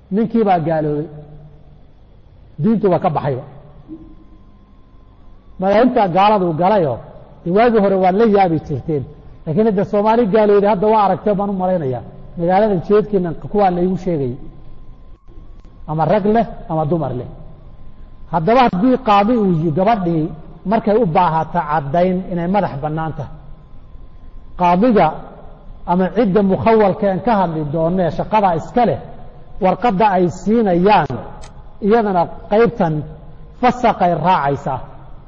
ninkii baa gaaloobay diintuba ka baxayba madaahibtaa gaaladuu galayoo de waagii hore waad la yaabi jirteen laakiin hadda soomaali gaalooday hadda waa aragtee baan u malaynayaa magaaladan jeedkiina kuwaa laygu sheegayay ama rag leh ama dumar leh haddaba haddii qaadi uu gabadhii markay u baahata caddayn inay madax bannaan tahay qaadiga ama cidda mukhawalkeen ka hadli doonee shaqadaa iska leh warqadda ay siinayaan iyadana qaybtan fasaqay raacaysaa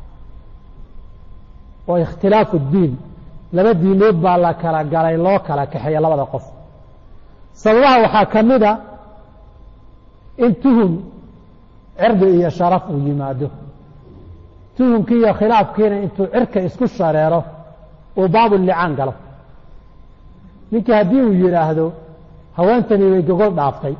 oo ikhtilaafu diin laba diinood baa la kala galay loo kala kaxeeya labada qof sababaha waxaa ka mida in tuhum cirdi iyo sharaf uu yimaado tuhumkii iyo khilaafkiina intuu cirka isku shareero uu baabulicaan galo ninkii haddii uu yidhaahdo haweentani way gogol dhaaftay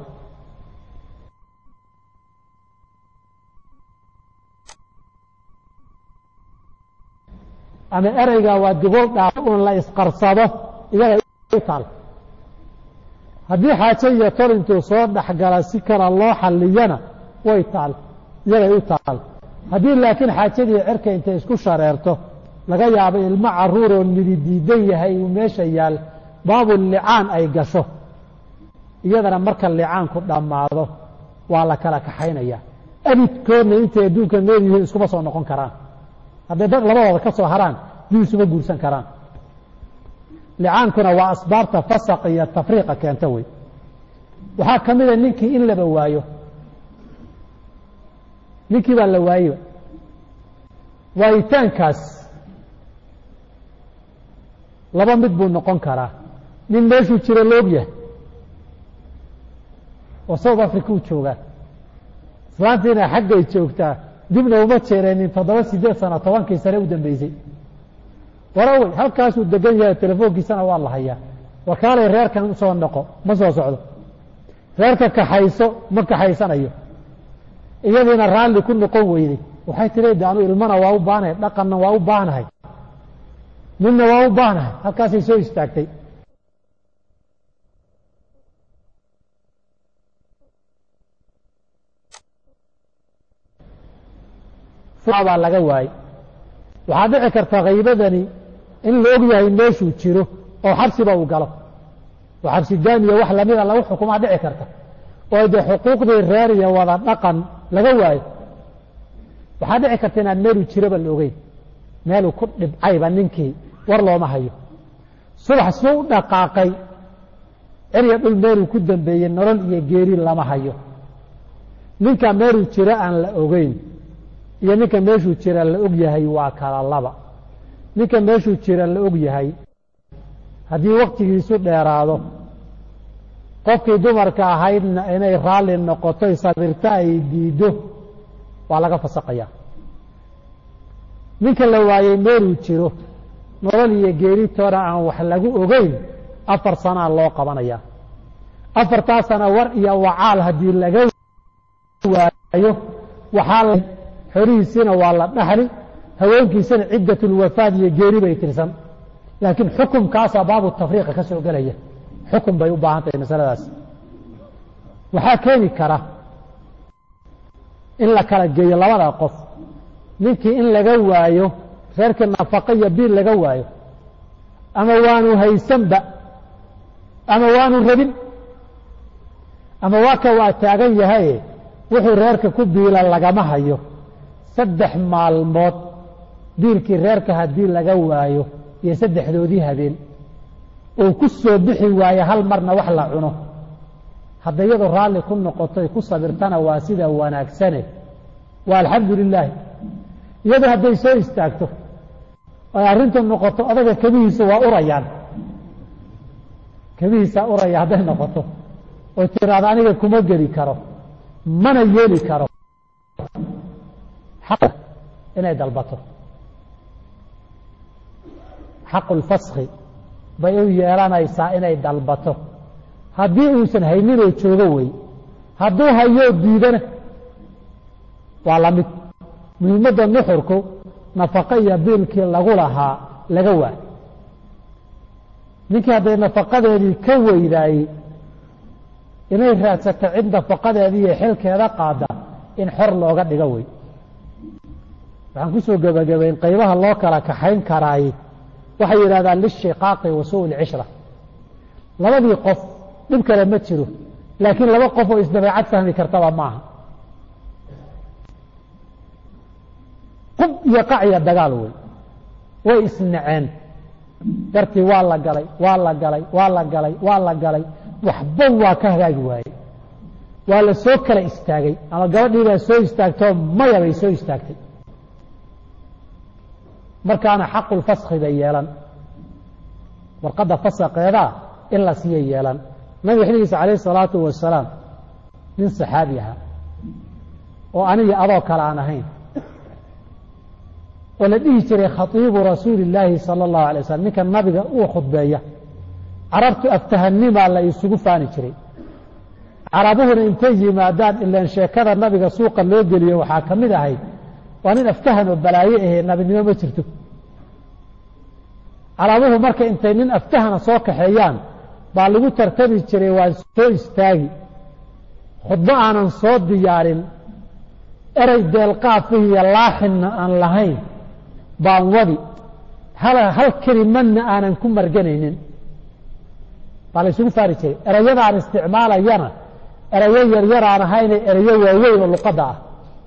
ama ereyga waa gogol dhaaftay un la isqarsado iyaga taal haddii xaajo iyo tol intuu soo dhexgala si kala loo xalliyana way taal iyagay u taal haddii laakiin xaajadii cirka intay isku shareerto laga yaabo ilmo caruuroo midi diidan yahay uu meesha yaal baabu licaan ay gasho iyadana marka licaanku dhammaado waa la kala kaxaynaya abidkoodna intay adduunka nool yihiin iskuma soo noqon karaan hadday dad labadooda ka soo haraan dib isuma guursan karaan licaankuna waa asbaabta fasaq iyo tafriiqa keenta wey waxaa ka mida ninkii in laba waayo ninkii baa la waayeba waayitaankaas laba mid buu noqon karaa nin meeshuu jiro la og yahay oo south africa u joogaa islaantiina xaggay joogtaa dibna uma jeereenin toddoba sideed sano tobankii sane u dambeysay warawey halkaasuu degan yahay telefoonkiisana waa la hayaa wakaalay reerkan usoo noqo ma soo socdo reerka kaxayso ma kaxaysanayo iyadiina raalli ku noqon weyday waxay tiri de anu ilmana waa u baanahay dhaqanna waa u baanahay midna waa u baanahay halkaasay soo istaagtay baa laga waayey waxaa dhici karta kaybadani in la og yahay meeshuu jiro oo xabsiba uu galo oo xabsi daamiya wax lamida lagu xukumaa dhici karta oo dee xuquuqdii reer iyo wada dhaqan laga waayo waxaa dhici karta inaan meeluu jiroba la ogeyn meeluu ku dhibcayba ninkii war looma hayo subax suu u dhaqaaqay cirya dhul meeluu ku dambeeyey nolol iyo geeri lama hayo ninka meeluu jiro aan la ogeyn iyo ninka meeshuu jira la og yahay waa kala laba ninka meeshuu jira la og yahay haddii waktigiisu dheeraado qofkii dumarka ahaydna inay raalli noqotoy sabirto ay diiddo waa laga fasaqaya ninka la waayey meeluu jiro nolol iyo geeritoona aan wax lagu ogeyn afar sanaa loo qabanaya afartaa sana war iyo wacaal haddii laga waayo waxaa xorihiisiina waa la dhaxli haweenkiisana ciddatulwafaad iyo geeri bay tirsan laakiin xukumkaasaa baabu tafriiqa ka soo gelaya xukun bay u baahan tahay masaladaas waxaa keeni kara in la kala geeyo labada qof ninkii in laga waayo reerkii nafaqo iyo biil laga waayo ama waanu haysanba ama waanu rabin ama waa ka waa taagan yahaye wuxuu reerka ku biila lagama hayo saddex maalmood biilkii reerka haddii laga waayo iyo saddexdoodii habeen uu ku soo bixi waayo hal marna wax la cuno hadda iyadoo raalli ku noqotoy ku sabirtana waa sida wanaagsane waa alxamdu lilaahi iyadoo hadday soo istaagto ay arrintu noqoto odaga kebihiisa waa urayaan kebihiisaa uraya hadday noqoto oo tiraado aniga kuma geli karo mana yeeli karo inay dalbato xaqu lfaski bay u yeelanaysaa inay dalbato haddii uusan hayninoo joogo wey hadduu hayoo diidana waa la mid muhiimadda nuxurku nafaqo iyo biilkii lagu lahaa laga waay ninkii hadday nafaqadeedii ka weydaayey inay raadsato cid nafaqadeeda iyo xilkeeda qaada in xor looga dhigo wey waxaan kusoo gebagabayn qaybaha loo kala kaxayn karaay waxay yidhahdaan lishiqaaqi wa suu lcishra labadii qof dhib kale ma jiro laakiin laba qof oo isdabeecad fahmi kartaba maaha qub iyo qacya dagaal wey way isnaceen dartii waa la galay waa la galay waa la galay waa la galay waxba waa ka hagaagi waaye waa la soo kala istaagay ama gabadhii baa soo istaagtoo maya bay soo istaagtay markaana xaqulfaskhi bay yeelan warqadda fasaqeedaa in la siiya yeelan nabiga xilligiisa calayh isalaatu wasalaam nin saxaabi ahaa oo aniga adoo kale aan ahayn oo la dhihi jiray khatiibu rasuuli illaahi sala allahu alay wasalam ninka nabiga uu khudbeeya carabtu aftahanimaa la isugu faani jiray carabuhuna intay yimaadaan ilaan sheekada nabiga suuqa loo geliyo waxaa ka mid ahayd waa nin aftahan oo balaayo ahee nabinimo ma jirto carabuhu marka intay nin aftahana soo kaxeeyaan baa lagu tartami jiray waan soo istaagi khudbo aanan soo diyaarin erey deelqaafihi iyo laaxinna aan lahayn baan wadi hal kelimadna aanan ku marganaynin baa la isugu faari jiray ereyadaan isticmaalayana erayo yaryar aan ahayne erayo waaweyn oo luqadda ah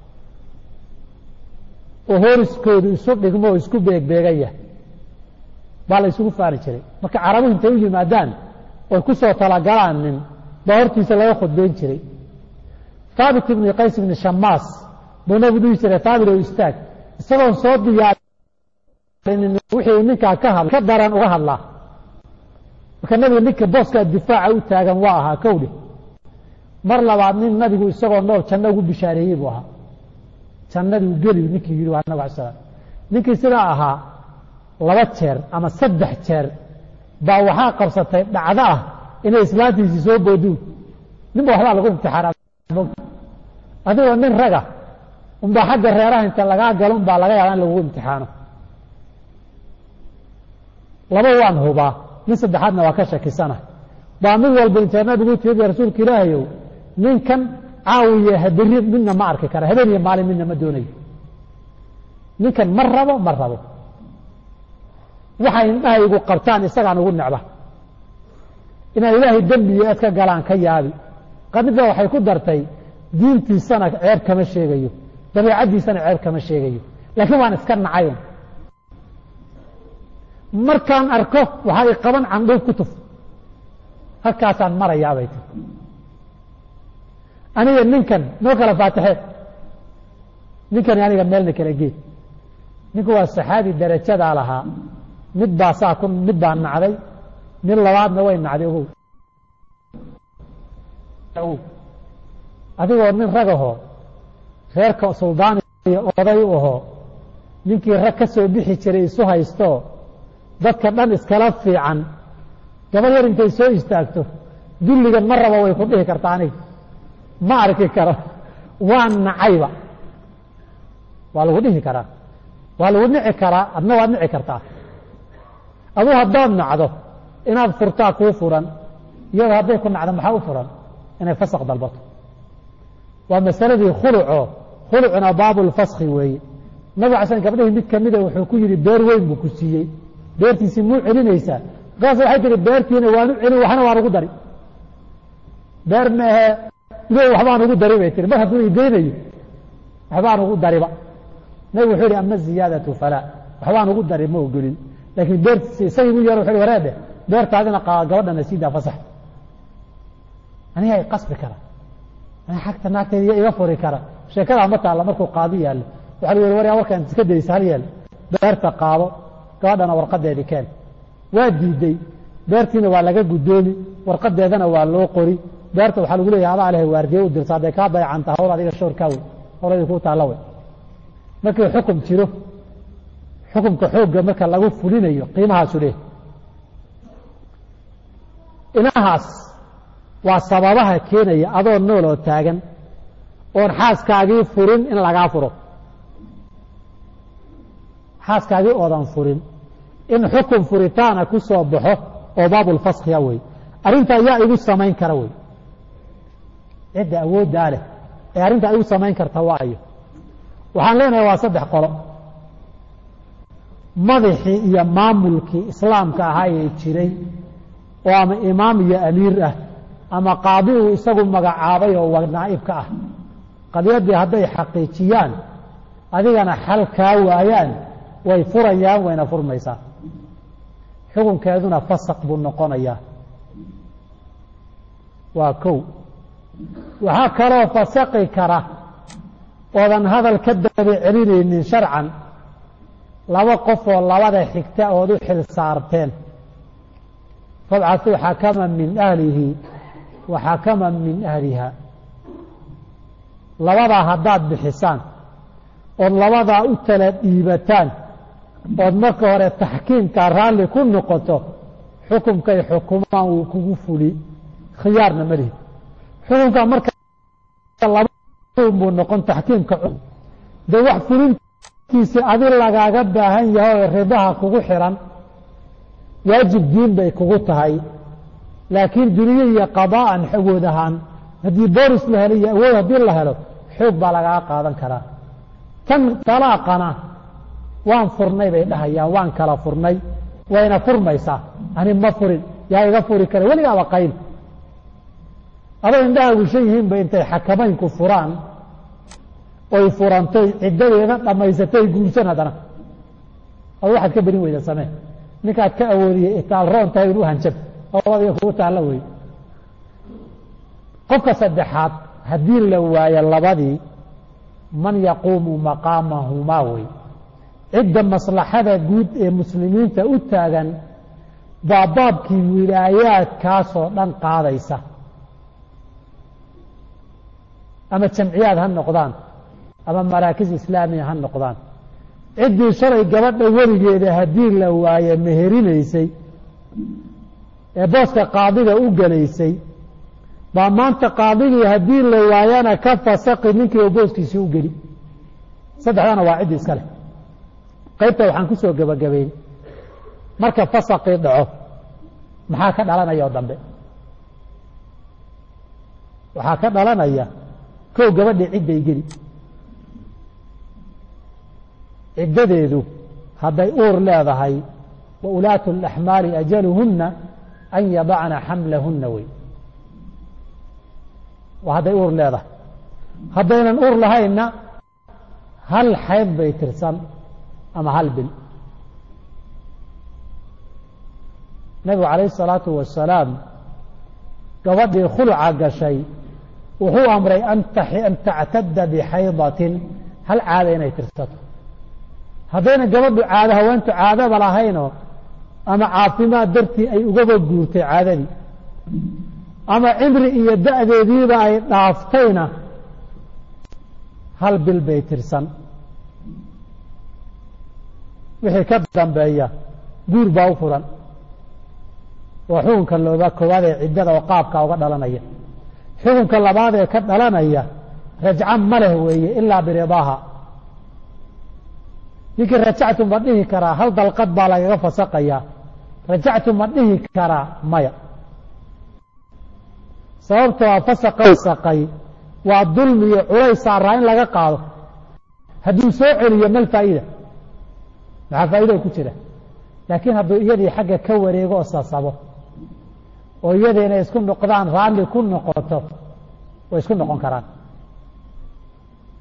oo horiskoodu isu dhigmo oo isku beegbeegaya baa la isugu faari jiray marka carabuhu intay u yimaadaan oy ku soo talagalaan nin baa hortiisa laga khudbeyn jiray haabit ibni qays ibni shamaas buu nabigu dhihi jiray haabit oo istaag isagoon soo diyaarin wixii ninkaa ka hadla ka daran uga hadlaa marka nabiga ninka booskaa difaaca u taagan waa ahaa kowdhe mar labaad nin nabigu isagoo nool janno ugu bishaareeyey buu ahaa jannaduu geli ninkii yidhi waa nabig ala slam ninkii sidaa ahaa laba jeer ama saddex jeer baa waxaa qabsatay dhacdo ah inay islaantiisii soo booduun ninba waxbaa lagu imtixaana adigoo nin raga unbaa xagga reeraha inta lagaa galo unbaa laga yaabaa in lagugu imtixaano laba waan hubaa nin saddexaadna waa ka shakisana baa mid walba intee nabigu tiyadi rasuulka ilaahayow ninkan caawiye haberi midna ma arki kara habeen iyo maalin midna ma doonayo ninkan ma rabo ma rabo waxay indhahaygu qabtaan isagaan ugu necba inaan ilaahay dembiyo eed ka galaan ka yaabi qadida waxay ku dartay diintiisana ceeb kama sheegayo dabeicaddiisana ceeb kama sheegayo laakiin waan iska nacayn markaan arko waxaa i qaban candhuuf ku tuf halkaasaan marayaabay ti aniga ninkan noo kala faataxe ninkani aniga meelna kala geed ninku waa saxaabi darajadaa lahaa mid baa saa ku mid baa nacday mid labaadna way nacday ogow adigoo nin ragahoo reerka suldaan iyo oday u ahoo ninkii rag ka soo bixi jiray isu haystoo dadka dhan iskala fiican gabadh yar intay soo istaagto dulligan ma rabo way ku dhihi kartaa aniga ma arki karo waa nacayba waa lagu dhihi karaa waa lagu nici karaa adna waad nici kartaa aduu haddaad nacdo inaad furtaa kuu furan iyadoo hadday ku nacdo maxaa u furan inay fasaq dalbato waa masaladii khuluco khulucuna baabulfaski weeye nabig ala sl gabdhihii mid kamida wuxuu ku yidhi beer weyn buu ku siiyey beertiisii muu celinaysaa markaas waxay tihi beertiina waanu celin waxna waan ugu dari beer maahe ido waxbaan ugu dari bay tihi mar hadduu igeynayo waxbaan ugu dariba nabig wuxuu yihi ama ziyaadatu falaa waxbaan ugu dari ma ogolin laakiin beertiisi isagii bu yar wuxu wareedhe beertaadina gabadhana siidaa fasax aniga i qasbi kara agta naagteeda iga furi kara sheekadaa ma taalla markuu qaadi yaallo waxa la yhi waryaa warkaan iska daysa hal yeel beerta qaado gabadhana warqadeedii keen waa diiday beertiina waa laga guddoomi warqadeedana waa loo qori beerta waxaa lagu leeyahay adaa leh waardiye u dirta hadday kaa dayacanta hawl adiga shoorkaa wey hawladii kuu taalla wey markii xukum jiro xukumka xoogga marka lagu fulinayo qiimahaasu leh inahaas waa sababaha keenaya adoo nool oo taagan oon xaaskaagii furin in lagaa furo xaaskaagii oodan furin in xukun furitaana ku soo baxo oo baabulfaskhiya wey arrinta yaa igu samayn kara wey cidda awooddaa leh ee arrinta ay u samayn karta waayo waxaan leenahay waa saddex qolo madaxii iyo maamulkii islaamka ahaa ee jiray oo ama imaam iyo amiir ah ama qaadi uu isagu magacaabay oo naa'ibka ah qadiyaddii hadday xaqiijiyaan adigana xal kaa waayaan way furayaan wayna furmaysaa xukunkeeduna fasaq buu noqonayaa waa kow waxaa kaloo fasaqi kara oodan hadal ka daba celinaynin sharcan laba qof oo labada xigta ood u xil saarteen fabcatuu xakaman min ahlihi wa xakaman min ahliha labadaa haddaad bixisaan ood labadaa u tala dhiibataan ood marka hore taxkiimka raalli ku noqoto xukumkay xukumaan wuu kugu fuli khiyaarna ma lihi xukunka marka buu noqon taxkiimka de wax fulintiisi adi lagaaga baahan yahay oo ridaha kugu xiran waajib diin bay kugu tahay laakiin duniye iyo qadaa'an awood ahaan haddii booris la helo iyo awood haddii la helo xoog baa lagaga qaadan karaa tan talaaqana waan furnay bay dhahayaan waan kala furnay wayna furmaysaa ani ma furin yaa iga furi kara weligaaba qayl adoo indhaha wishan yihiinba intay xakamaynku furaan oy furantay ciddadeeda dhammaysatay guursan haddana ad waxaad ka berin weyda samee ninkaad ka awoodiyey itaal roon tahay inu hanjab oo adiga kugu taalla wey qofka saddexaad haddii la waayo labadii man yaquumu maqaamahumaa wey cidda maslaxada guud ee muslimiinta u taagan baa baabkii wilaayaadkaasoo dhan qaadaysa ama jamciyaad ha noqdaan ama maraakis islaamiya ha noqdaan ciddii shalay gabadha weligeeda haddii la waaye meherinaysay ee booska qaadiga u gelaysay baa maanta qaadigii haddii la waayana ka fasaqi ninkii oo booskiisii u geli saddexdana waa ciddi iska leh qaybta waxaan ku soo gebagabayn marka fasaqii dhaco maxaa ka dhalanaya oo dambe waxaa ka dhalanaya kow gabadhii cidday geli ciddadeedu hadday uur leedahay wa ulaatu اlaxmaali ajaluhunna an yadacna xamlahunna wey waa hadday uur leedahay haddaynan uur lahaynna hal xayd bay tirsan ama hal bil nabigu calayh الsalaatu wasalaam gabadhii khulca gashay wuxuu amray an tactada bixaydatin hal caada inay tirsato haddayna gabadhu caado haweentu caadaba lahaynoo ama caafimaad dartii ay ugaba guurtay caadadii ama cimri iyo da'deediiba ay dhaaftayna hal bil bay tirsan wixii ka dambeeya guur baa u furan waa xukunka looba koowaad ee ciddada oo qaabka uga dhalanaya xukunka labaad ee ka dhalanaya rajco ma leh weeye ilaa biridaaha ninkii rajactu ma dhihi karaa hal dalqad baa lagaga fasaqayaa rajactu ma dhihi karaa maya sababtoo a fasaqay waa dulmi iyo culays saaraa in laga qaado hadduu soo celiyo mal faa'iida maxaa faa'ido ku jira laakiin hadduu iyadii xagga ka wareego oo sasabo oo iyada inay isku noqdaan raalli ku noqoto way isku noqon karaan